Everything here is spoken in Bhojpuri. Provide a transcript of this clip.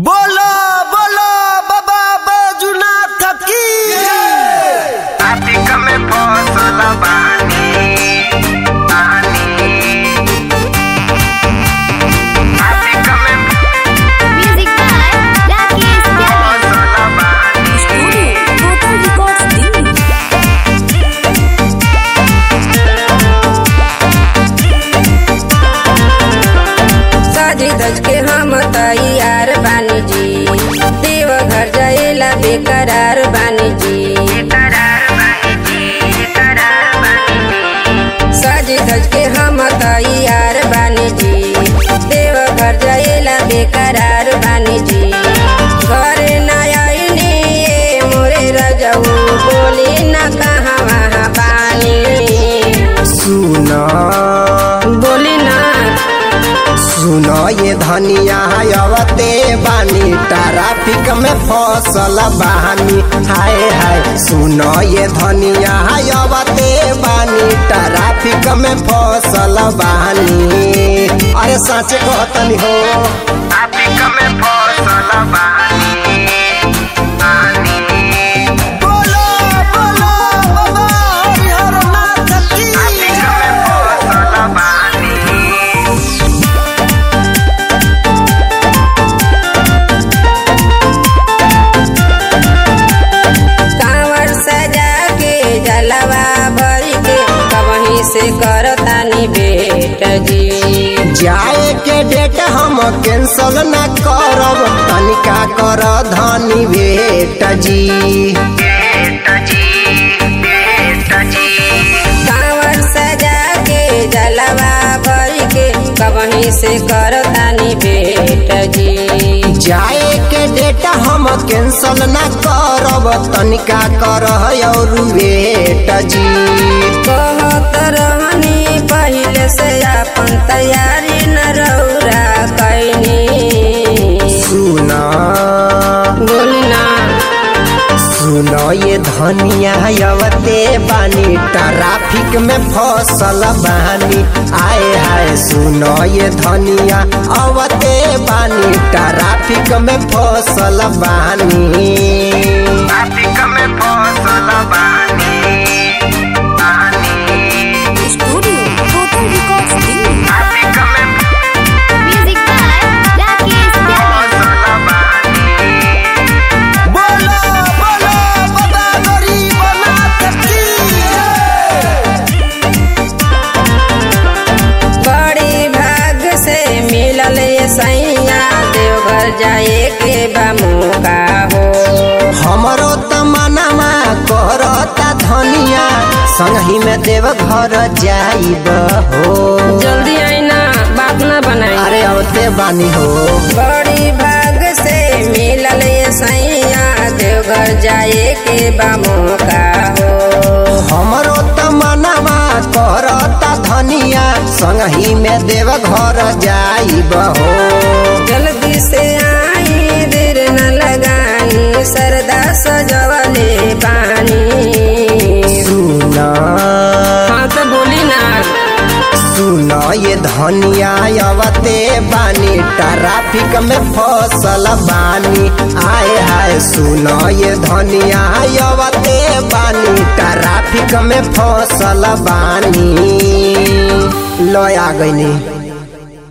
बोलो बोलो बाबा बैजुनाथ की Atik kami poso labani Bani Atik kami Music by Rakesh Tyagi. poso labani Total Records Delhi. साजी दज के हम तैयार बानी जी देव घर जाएला बेकरार बानी जी Karar bani ji Karar bani ji साजी दज के हम तैयार बानी जी देव घर जाएला बेकरार बानी जी घरे न आईनी ये मोरे रजऊ बोली न कहाँ वहाँ बानी सुना बोली ना सुनो ये धनिया अवते बानी ट्रैफिक में फसल बानी हाय हाय सुनो ये धनिया अवते बानी ट्रैफिक में फसल बानी अरे सच कहतनी हो Atik kami poso labani Bani बोलो बोलो बाबा हरिहर नाथ की Atik kami poso labani कांवर सजा के जलवा भर के कहीं से करतानी बेट जी जाए के डेट हम कैंसल न करब तनिका कर धनी भेट जी Beta ji Beta ji कांवर सजा के जलवा भर के कहीं से करतानी बेट जी जाए के डेट हम कैंसल न करब तनिका कर और वेट जी कहत रहनी पहले से अपन तैयारी न रौरा कैनी सुना बोली ना सुनो ये धनिया अवते बानी ट्रैफिक में फसल बानी आए हाय सुनो ये धनिया अवते बानी ट्रैफिक में फसल बानी Atik kami poso labani Bani Studio Total Records Delhi. Atik kami Music by Rakesh Tyagi. poso labani बोलो बोलो बाबा गरीबनाथ की बड़ी भाग से मिलल ये सैया देवघर जाए के बा मौका हो हमरो तमनमा करता धनिया संगही में देव घर जाइब हो जल्दी आईना बात न बनाई अरे औते बानी हो बड़ी भाग से मिलल ये सैया देवघर जाए के बा मौका हो हमरो तमनमा करता धनिया संगही में देव घर जाइब हो जल्दी से आई देर न लगाई सरदा सजवले पानी सुना हाँ तो बोली ना सुनो ये धनिया अवते बानी ट्रैफिक में फसल बानी आए हाय सुनो ये धनिया अवते बानी ट्रैफिक में फसल बानी लो आ गईनी